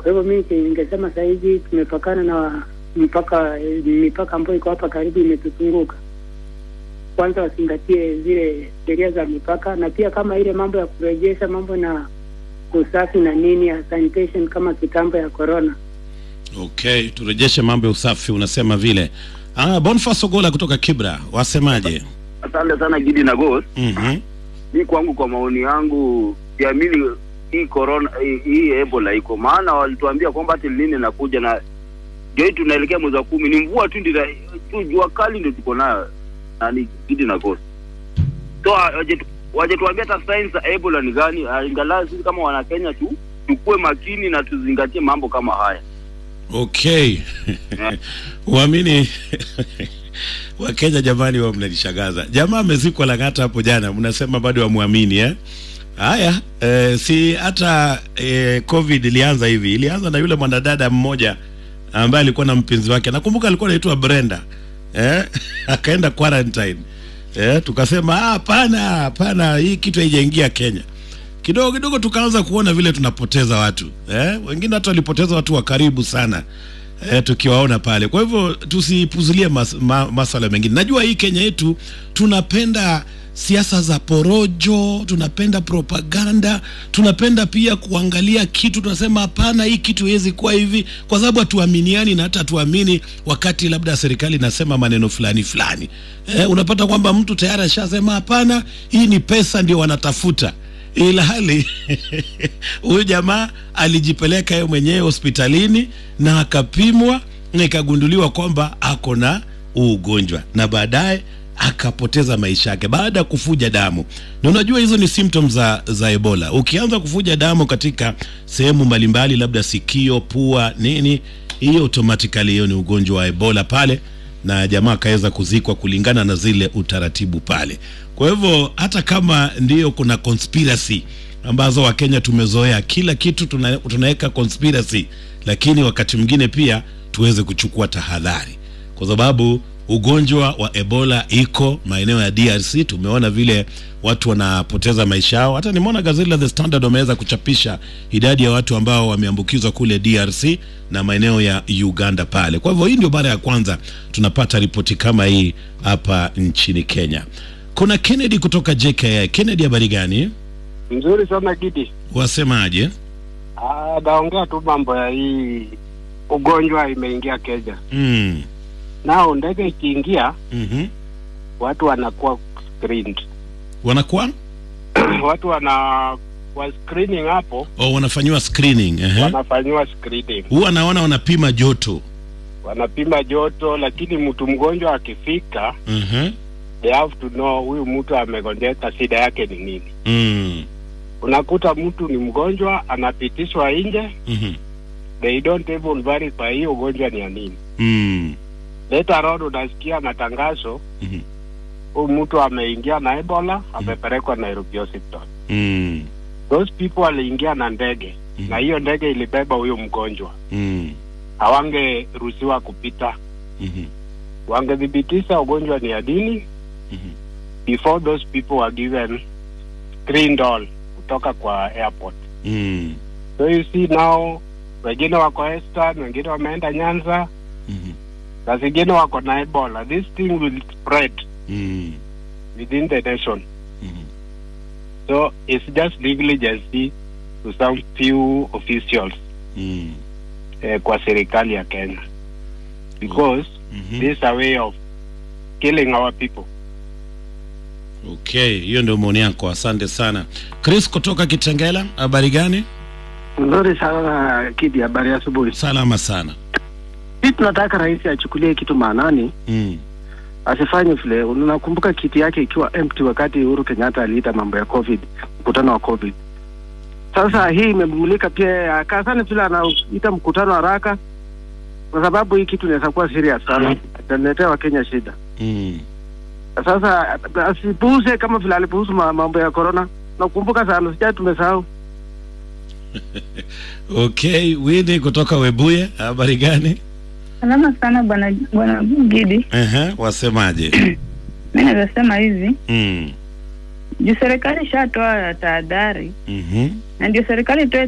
Kwa hivyo mimi ningesema saa hizi tumepakana na mpaka mipaka ambayo iko hapa karibu imetuzunguka. Kwanza wazingatie zile sheria za mipaka, na pia kama ile mambo ya kurejesha mambo na usafi na nini ya sanitation kama kitambo ya corona. Okay, turejeshe mambo ya usafi, unasema vile. Ah, Boniface Ogola kutoka Kibra, wasemaje? Asante sana Gidi na Ghost. Mhm. Mi kwangu, kwa maoni yangu, siamini hii corona hii, hii Ebola iko, maana walituambia kwamba hati lini inakuja na ndio hii tunaelekea mwezi wa kumi, ni mvua tu ndio tu, jua kali ndio tuko nayo nani Gidi na Ghost. So waje waje tuambie hata signs za Ebola ni gani, Ah, ingalau sisi kama wana Kenya tu tukue makini na tuzingatie mambo kama haya. Okay. Uamini Wakenya jamani, wa mnanishangaza. Jamaa amezikwa Lang'ata hapo jana, mnasema bado wamwamini eh? Haya, eh, si hata eh, COVID ilianza hivi. Ilianza na yule mwanadada mmoja ambaye alikuwa na mpenzi wake, nakumbuka alikuwa anaitwa Brenda eh? akaenda quarantine eh? Tukasema "Ah, hapana, hapana, hii kitu haijaingia Kenya kidogo kidogo tukaanza kuona vile tunapoteza watu eh? wengine hata walipoteza watu wa karibu sana eh, tukiwaona pale. Kwa hivyo tusipuzulie mas, ma, maswala mengine. Najua hii Kenya yetu tunapenda siasa za porojo, tunapenda propaganda, tunapenda pia kuangalia kitu, tunasema hapana, hii kitu haiwezi kuwa hivi, kwa sababu hatuaminiani na hata hatuamini wakati labda serikali inasema maneno fulani fulani. Eh, unapata kwamba mtu tayari ashasema hapana, hii ni pesa ndio wanatafuta ila hali huyu jamaa alijipeleka yeye mwenyewe hospitalini na akapimwa na ikagunduliwa kwamba ako na huu ugonjwa na baadaye akapoteza maisha yake baada ya kufuja damu. Na unajua hizo ni symptoms za, za Ebola. Ukianza kufuja damu katika sehemu mbalimbali, labda sikio, pua, nini, hiyo automatically hiyo ni ugonjwa wa Ebola pale na jamaa akaweza kuzikwa kulingana na zile utaratibu pale. Kwa hivyo hata kama ndiyo kuna conspiracy ambazo Wakenya tumezoea kila kitu tuna, tunaweka conspiracy, lakini wakati mwingine pia tuweze kuchukua tahadhari, kwa sababu ugonjwa wa Ebola iko maeneo ya DRC. Tumeona vile watu wanapoteza maisha yao. Hata nimeona gazeti la The Standard wameweza kuchapisha idadi ya watu ambao wameambukizwa kule DRC na maeneo ya Uganda pale. Kwa hivyo hii ndio mara ya kwanza tunapata ripoti kama hii hapa nchini Kenya. Kuna Kennedy kutoka JKI. Kennedy, habari gani? Mzuri sana Gidi. Wasemaje? Ah, naongea tu mambo ya hii ugonjwa imeingia Kenya. Mm. Nao ndege ikiingia Mhm. watu wanakuwa screened. Wanakuwa watu wana wa screening hapo oh, wanafanyiwa screening. Ehe. wanafanyiwa screening. Huwa naona wanapima joto. Wanapima joto, lakini mtu mgonjwa akifika, Mhm. they have to know huyu mtu amegonjeka, shida yake ni nini. Mm. Unakuta mtu ni mgonjwa anapitishwa nje, Mhm. they don't even verify hiyo ugonjwa ni ya nini. Mm. Later on unasikia matangazo Mhm. huyu mtu ameingia na Ebola, amepelekwa Nairobi hospital. Mm. Those people waliingia na ndege Mhm. na hiyo ndege ilibeba huyo mgonjwa, Mm. hawangeruhusiwa kupita. Mhm. Wangethibitisha ugonjwa ni ya dini Mhm. before those people were given screened all kutoka kwa airport. Mm. So you see now, wengine wako Eastern, wengine wameenda Nyanza Mhm. na zingine wako na Ebola. This thing will spread Mm. within the nation. Mhm. So it's just negligency to some few officials Mm. eh, kwa serikali ya Kenya because Mhm. this is a way of killing our people. Okay, hiyo ndio maoni yako. Asante sana. Chris kutoka Kitengela, habari gani? Nzuri sana Kidi, habari ya asubuhi. Salama sana. Sisi tunataka rais achukulie kitu maanani, Mm. asifanye vile. Unakumbuka kiti yake ikiwa empty wakati Uhuru Kenyatta aliita mambo ya COVID, mkutano wa COVID. Sasa hii imemulika pia, akasani vile anaita mkutano haraka, kwa sababu hii kitu inaweza kuwa serious sana, italetea Wakenya shida. Mm. Sasa asipuuze kama vile alipuuza ma- mambo ya corona. Nakumbuka sana, sijai tumesahau. Okay, Winnie kutoka Webuye, habari gani? Salama sana bwana bwana Gidi. Ehe, wasemaje? Mi naweza sema hivi Mm. juu serikali ishatoa tahadhari Mhm. na ndio serikali itoe